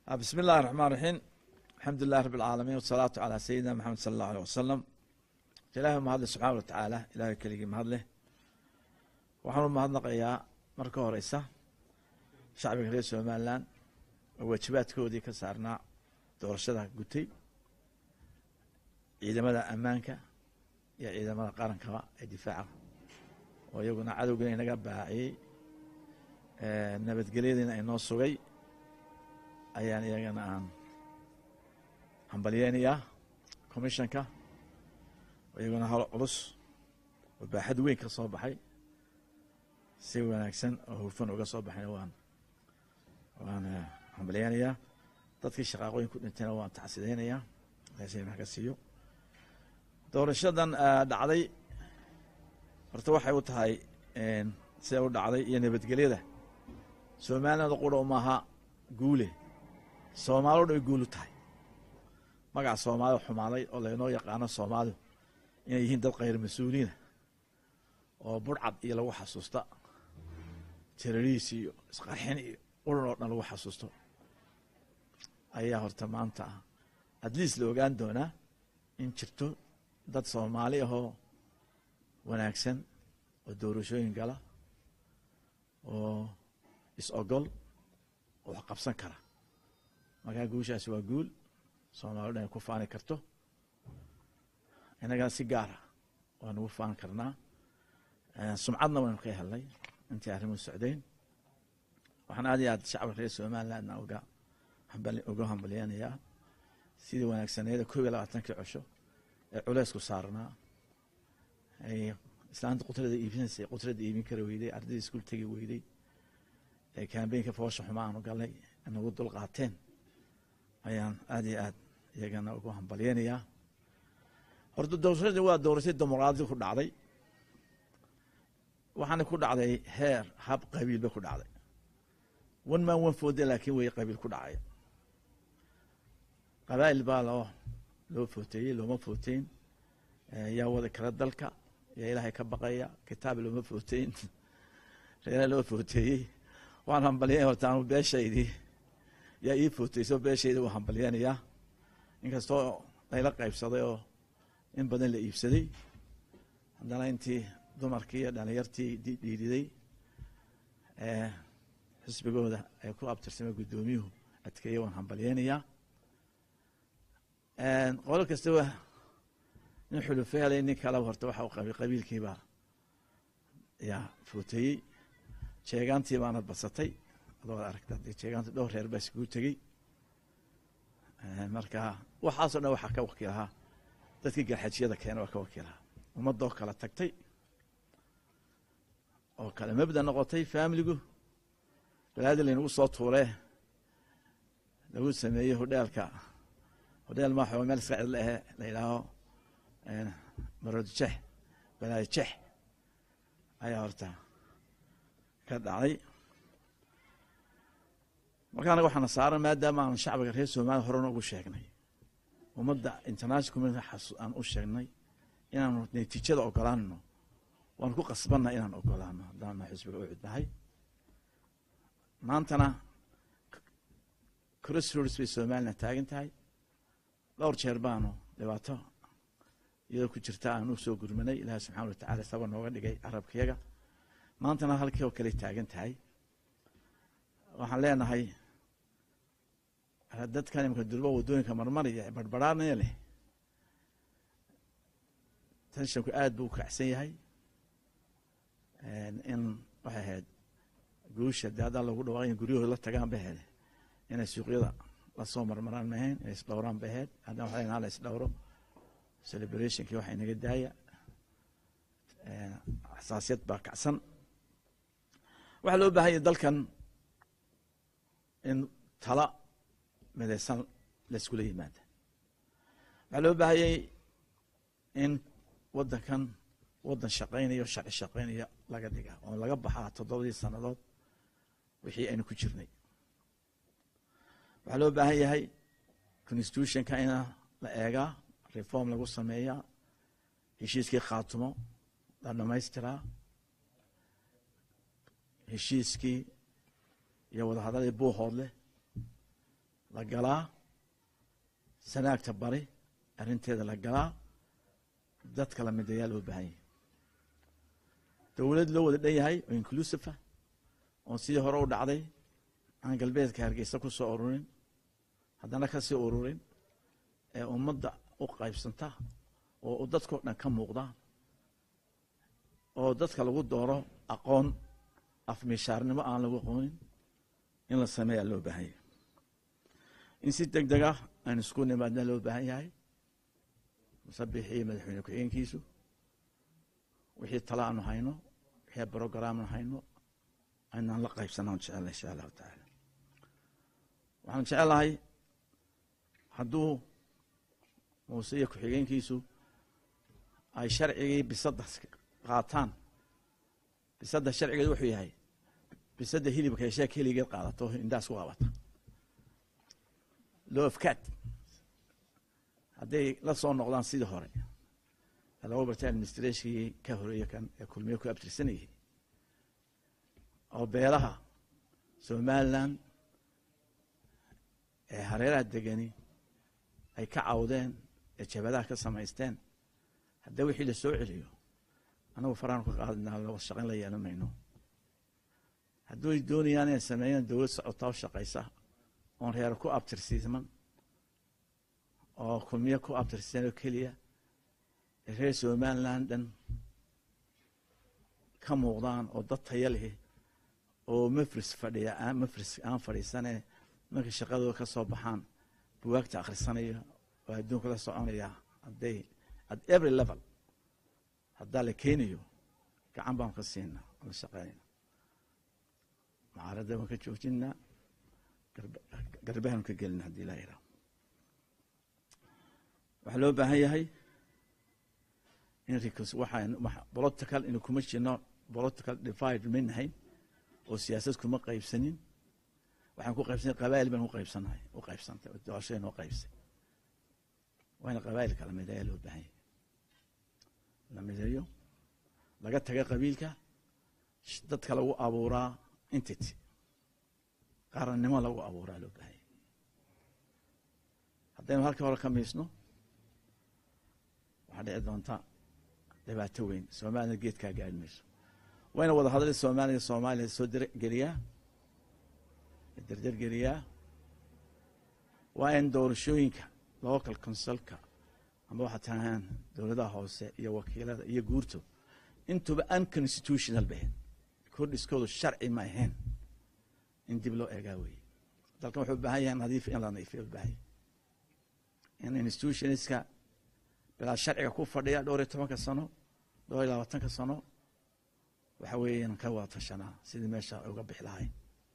bismi illahi raxmaan raxiim alxamdu lilahi rabi alcaalamiin wasalaatu calaa sayidina maxamed sala allahu aleh wasalam ilaahay mahadle subxaana wa tacaala ilahay keligii mahadleh waxaan u mahadnaqayaa marka horeysa shacbiga reer somalilan oo waajibaadkoodii ka saarnaa doorashada gutay ciidamada ammaanka iyo ciidamada qarankaba ee difaaca oo iyaguna cadowgiina inaga baaciyey nabadgelyadiina inoo sugay ayaan iyagana aan hambalyeynayaa commissionka iyaguna hal culus oo baaxad weyn ka soo baxay si wanaagsan oo hufan uga soo baxayna waan waan hambalyeynayaa dadkii shaqaaqooyin ku dhintayna waan tacsideynayaa ilahay wax ka siiyo doorashadan dhacday horta waxay u tahay siday u dhacday iyo nabadgelyada soomaaliyada qura maaha guule soomaali o dhan ay guul u tahay magaca soomaalida xumaaday oo laynoo yaqaano soomaalidu inay yihiin dad khayr mas-uuliina oo burcad iyo lagu xasuusta terariis iyo isqarxin iyo uran oo dhan lagu xasuusto ayaa horta maanta at least la ogaan doonaa in jirto dad soomaali ahoo wanaagsan oo doorashooyin gala oo is-ogol oo wax qabsan kara markaa guushaasi waa guul soomali dhan ay ku faani karto innagana si gaara waa nagu faani karnaa sumcadna waynu ka helnay intii arrimuhu socdeyn waxaan aad iyo aad shacabka reer somalilandna uga uga hambalyeynayaa sidii wanaagsaneeda koob iyo labaatankii cosho ee culeysku saarnaa ay islaanta qutrada iibinaysay qutrada iibin kara weyday ardayda iskuul tegi weyday ee kambeynka foosha xuma aanu galnay nagu dul qaateen ayaan aad iyo aad iyagana ugu hambalyeynayaa horta doorashadii waa doorashay dimuqraadi ku dhacday waxaana ku dhacday heer hab qabiil ba ku dhacday one man one foode laakiin way qabiil ku dhacay qabaa'il baa loo loo footeeyey looma footeyn yaa wada kala dalka yaa ilaahay ka baqaya kitaab looma footeyn reera loo footeeyey waan hambalyeyn horta anu beeshaydii yaa ii footeyso beeshayda waa hambalyeynayaa inkastoo layla qaybsaday oo in badan la iibsaday haddana intii dumarkii iyo dhalinyartii dhiiriday xisbigooda ay ku abtirsamay guddoomiyuhu adkeeye waan hambalyeynayaa qolo kastaba nin xulufe helay nin kaleba horta waxa u qabay qabiilkiibaa yaa footeeyey jeegaantii baana badsatay adoo aragta jeegaanta dhowr reer baa iskugu tegey marka waxaasoo dhan waxaa ka wakiilahaa dadkii garxajiyada keena waa ka wakiilahaa ummadoo kala tagtay oo kale mabda noqotay faamiligu balaadi laynagu soo tuuree lagu sameeyey hodheelka hodheel maaxo meel iska cidla ahe la yidhaaho maroodjex balaadi jex ayaa horta ka dhacday marka anaga waxaana saaran maadaama aan shacbiga reer somaliya horena ugu sheegnay ummadda international community aan u sheegnay inaanu natiijada ogolaanno waan ku qasbanna inaan ogolaano haddaana xisbiga u cudnahay maantana crossroads bay somalilan taagan tahay dhowr jeer baanu dhibaato iyadoo ku jirta aan u soo gurmanay ilaahi subxana wa tacala saba nooga dhigay carabkayaga maantana halkii oo kale taagan tahay waxaan leenahay dadkan imika durba waddooyinka marmaraya barbaraanaya leh tenshanku aad buu u kacsan yahay in waxay ahayd guusha dee haddaan lagu dhawaaqay in guryahooda la tagaan bay ahayd inay suuqyada lasoo marmaraan ma ahayn inay isdhowraan bay ahayd haddana waxa lenaha la isdhowro celebrationkii waxa inaga daaya xasaasiyad baa kacsan waxaa loo baahan yahy dalkan in tala midaysan layskula yimaada waxaa loo baahanyay in waddankan waddan shaqaynaya o sharci shaqaynaya laga dhiga oo laga baxaa toddobadii sannadood wixii aynu ku jirnay waxaa loo baahan yahay constitutionka ina la eegaa reform lagu sameeyaa heshiiskii khaatumo la dhamaystiraa heshiiskii iyo wadahadalii buuhood leh la galaa sanaagta bari arrinteeda la galaa dadka la midayaa loo baahan yahay dowlad loo wada dhan yahay oo inclusive ah oon sidii hore u dhacday aan galbeedka hargeysa ku soo ururin haddana ka sii ururin ee ummadda u qaybsanta oo dadkao dhan ka muuqda oo dadka lagu dooro aqoon afmishaarnimo aan lagu aqoonin in la sameeyaa loo baahan yahay in si deg deg ah aan isku nimaadna loo baahan yahay musabixi iyo madaxweyne ku-xigeenkiisu wixii tala aanu hayno wixii brograamnu hayno aynaan la qaybsanaan jecella insha allahu tacaala waxaan jecelahay hadduu muuse iyo ku-xigeenkiisu ay sharcigii bisadda qaataan bisadda sharcigeed wuxuu yahay bisadda hilibka heshee keligeed qaadato indhaas ku qabata loofkaad hadday la soo noqdaan sidii hore laga bartay administrationkii ka horeeye kan ee kulmiye ku abtirsanayay oo beelaha somalilan ee hareeraha degani ay ka cawdeen ee jabadaha ka samaysteen haddii wixii la soo celiyo anagu faraanu ka qaadinaa laba shaqayn la yeelan mayno hadduu ay doonayaan inay sameeyaan dowlad socota oo shaqaysa oon reer ku abtirsiisman oo kulmiye ku abtirsiisan oo keliya ee reer somaliland dhan ka muuqdaan oo dad taya leh oo mafris fadhiya aan mafris aan fadhiisane markay shaqadooda ka soo baxaan buwaagta akhrisanaya oo adduunka la soconaya hadday at every level haddaa la keenayo gacan baan ka siinaa oo la shaqeynayna mucaaradda waan ka joojinaa garbahaanu ka gelina haddii laa iraa waxaa loo baahan yahay in waxaan political inu kuma jirno political divide ma nahayn oo siyaasad kuma qaybsanin waxaan ku qaybsanay qabaa'il baan u qaybsanahay u qaybsantay oo doorashada noo qaybsay waana qabaa'ilka la mideeya loo baahan yahay la mideeyo laga taga qabiilka dadka lagu abuuraa entity qaarannimo lagu abuuraa loo baahan yahay haddaynu halka hore ka miisno waxaa dhici doonta dhibaato weyn soomaliya geedkaa gaari mayso wayna wada hadlay soomaaliya soomaaliya soo geliyaa derdergeliyaa waa in doorashooyinka local consulka ama waxaa tahaan dowladaha hoose iyo wakiilada iyo guurto intuba unconstitutional bahen kordhiskoodu sharci ma ahayn in dib loo eegaa weeye dalkan wuxuu u baahan yahay nadiif in la nadiifiyo u baahan yahay in institutionska bilaa sharciga ku fadhiya dhowr iyo tobanka sano dhowr iyo labaatanka sano waxa weeye inan ka wada tashanaa sidii meesha uga bixi lahayn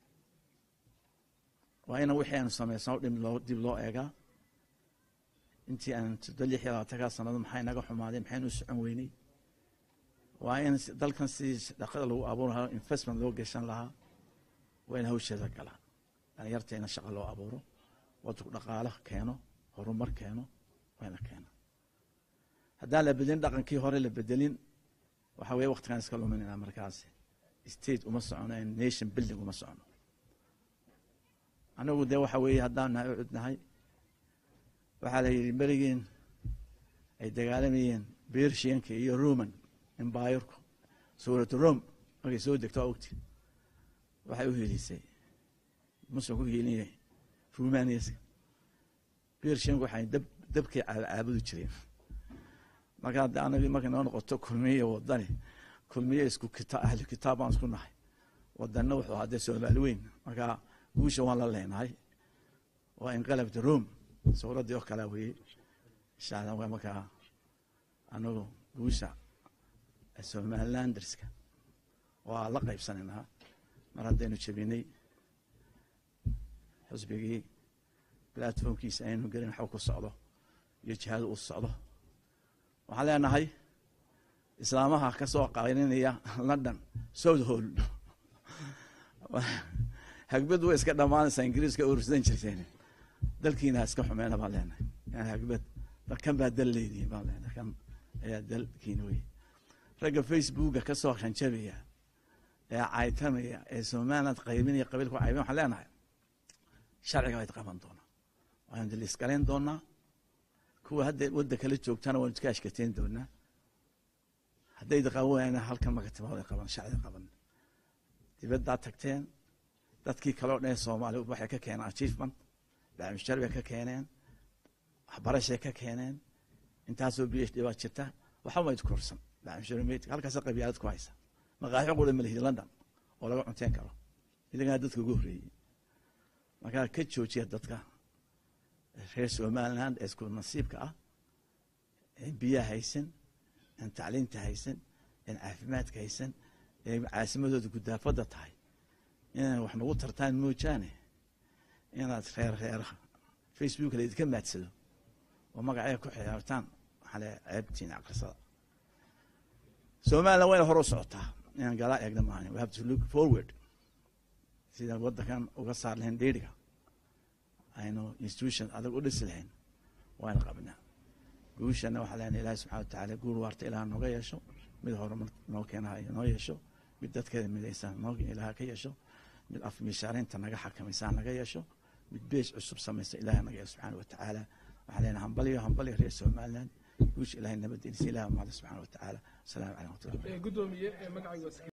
waa ina wixii aanu samaysano dhib loo dib loo eegaa intii aan soddo lix iyo labaatankaa sanado maxay naga xumaaday maxaynu u socon weynay waa in dalkan sidii dhaqada lagu abuuri lahaa investment loo geshan lahaa waa in hawsheeda galaa dhalinyarta ina shaqa loo abuuro wadku dhaqaalo keeno horumar keeno waa ina keena haddaan la bedelin dhaqankii hore la bedelin waxa weye waktigaan iska luminayna markaas state uma socono nation building uma socono anagu dee waxa weeye haddaan nahay ucud nahay waxaa la yidhi berigiin ay dagaalamayeen bershianka iyo roman embayerku suuratu rome markay soo degto waa ogti waxay u hiilisay muslim ku hiilinyahay rumaniaska bershianku waxay dab dabkay caabudi jireen marka hadda anagi markay noo noqoto kulmiye wadani kulmiye isku kita ahli kitaab baan isku nahay wadanna wuxuu ahaa dee soomaali weyn marka guusha waan la leenahay waa inqalabta rome suuraddii oo kalea weye insha allah waa markaa anagu guusha somalilanderska waa la qaybsanaynaa mar haddaynu jebinay xusbigii platformkiisa aynu gelin waxba ku socdo iyo jihaada uu socdo waxaan leenahay islaamaha ka soo qayninaya london south hall hagbad way iska dhammaanaysaa ingiriiska urursan jirteen dalkiina ha iska xumeena baan leenahay yani hagbad kan baa dal leedihin baan leenahay kan ayaa dalkiina wey ragga facebooka ka soo hanjabaya ee caytamaya ee somaliland qaybinaya qabiilka caybin waxaan leenahay sharciga wayd qaban doonaa waanu daliisgalayn doonaa kuwa hadda wadda kala joogtana waanu iska ashkateyn doonaa hadday qaban waayana halkan makatimaada qaban sharciga qaban dibaddaa tagteen dadkii kaleo dhan soomaaliya waxay ka keeneen achievement bacmishar bay ka keeneen waxbarashay ka keeneen intaasoo b h d baa jirta waxba mayd korsan bacmishar halkaasa qabyaalad ku haysa maqaaxi qura malihid london oo laga cunteen karo idagana dadka ugu horreeyey markaa ka joojiya dadka reer somaliland ee isku nasiibka ah een biyaha haysan een tacliinta haysan een caafimaadka haysan ee caasimadooda gudaafadda tahay inay wax nagu tartaan moojaane inaad reer reeraha facebook la idinka maadsado oo magacee ku xiyaartaan waxaa le ceebtiin aqrisada somaliland wayna hore u socotaa inaan galaa eegna maahan we have to look forward sida waddankan uga saar lahayn dheeriga aynu institution adag u dhisi lahayn waana qabnaa guushana waxaa leenahay ilaahi subxana watacaala guur waarta ilaah nooga yeesho mid horumar noo keenayo noo yeesho mid dadkeeda midaysan noo ilaah ka yeesho mid afmiishaarinta naga xakamaysaa naga yeesho mid beej cusub samaysa ilaah naga yeesho subxaana watacaala waxaa leenahay hambaliyo hambaliyo reer somaliland guusha ilahay nabadgelisa ilaah mahada subxaana watacaala asalaamu calaykum watullahi gudoomiye magacayga